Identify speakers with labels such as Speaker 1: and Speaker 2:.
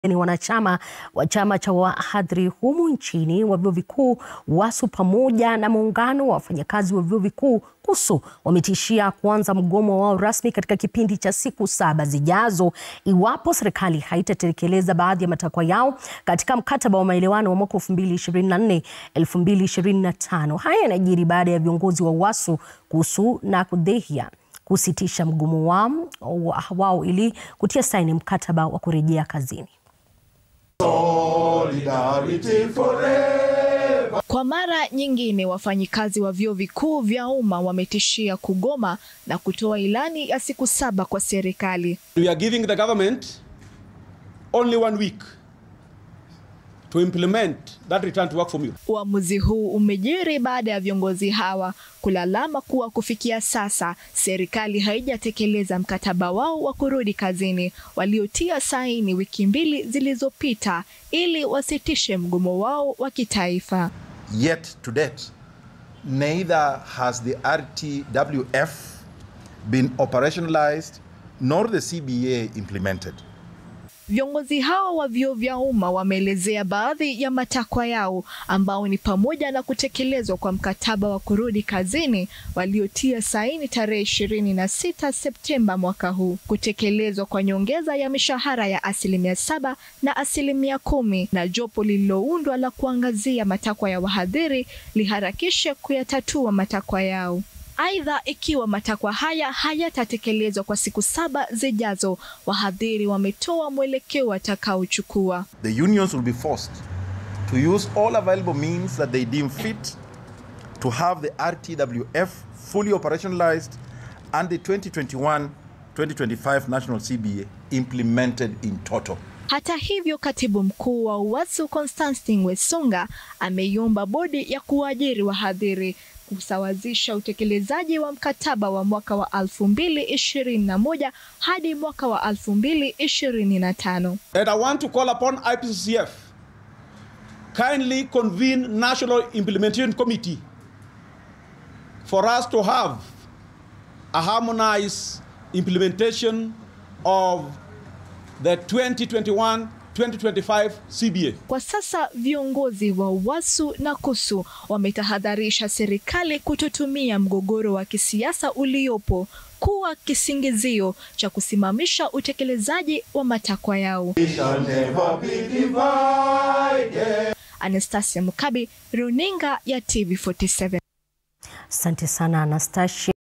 Speaker 1: ni wanachama wa chama cha wahadhiri humu nchini wa vyuo vikuu WASU pamoja na muungano wa wafanyakazi wa vyuo vikuu KUSU wametishia kuanza mgomo wao rasmi katika kipindi cha siku saba zijazo iwapo serikali haitatekeleza baadhi ya matakwa yao katika mkataba wa maelewano wa mwaka 2024 2025. Haya yanajiri baada ya viongozi wa WASU, KUSU na KUDHEHIA kusitisha mgomo wao, wao ili kutia saini mkataba wa kurejea kazini.
Speaker 2: Kwa mara nyingine wafanyikazi wa vyuo vikuu vya umma wametishia kugoma na kutoa ilani ya siku saba kwa serikali.
Speaker 3: We are giving the government only one week to implement that return to work formula.
Speaker 2: Uamuzi huu umejiri baada ya viongozi hawa kulalama kuwa kufikia sasa serikali haijatekeleza mkataba wao wa kurudi kazini waliotia saini wiki mbili zilizopita ili wasitishe mgomo wao wa kitaifa.
Speaker 4: Yet to date, neither has the RTWF been operationalized nor the CBA implemented.
Speaker 2: Viongozi hao wa vyuo vya umma wameelezea baadhi ya matakwa yao ambao ni pamoja na kutekelezwa kwa mkataba wa kurudi kazini waliotia saini tarehe ishirini na sita Septemba mwaka huu, kutekelezwa kwa nyongeza ya mishahara ya asilimia saba na asilimia kumi na jopo lililoundwa la kuangazia matakwa ya wahadhiri liharakishe kuyatatua matakwa yao. Aidha, ikiwa matakwa haya hayatatekelezwa kwa siku saba zijazo, wahadhiri wametoa mwelekeo watakaochukua.
Speaker 4: The unions will be forced to use all available means that they deem fit to have the RTWF fully operationalized and the 2021-2025 national CBA implemented in total.
Speaker 2: Hata hivyo, katibu mkuu wa UWASU Constantine Wesunga ameiomba bodi ya kuajiri wahadhiri kusawazisha utekelezaji wa mkataba wa mwaka wa 2021 hadi mwaka wa 2025.
Speaker 3: And I want to call upon IPCCF kindly convene National Implementation Committee for us to have a harmonized implementation of the 2021 2025 CBA.
Speaker 2: Kwa sasa viongozi wa UWASU na KUSU wametahadharisha serikali kutotumia mgogoro wa kisiasa uliopo kuwa kisingizio cha kusimamisha utekelezaji wa matakwa yao. Anastasia Mukabi, Runinga ya TV47.
Speaker 1: Asante sana Anastasia.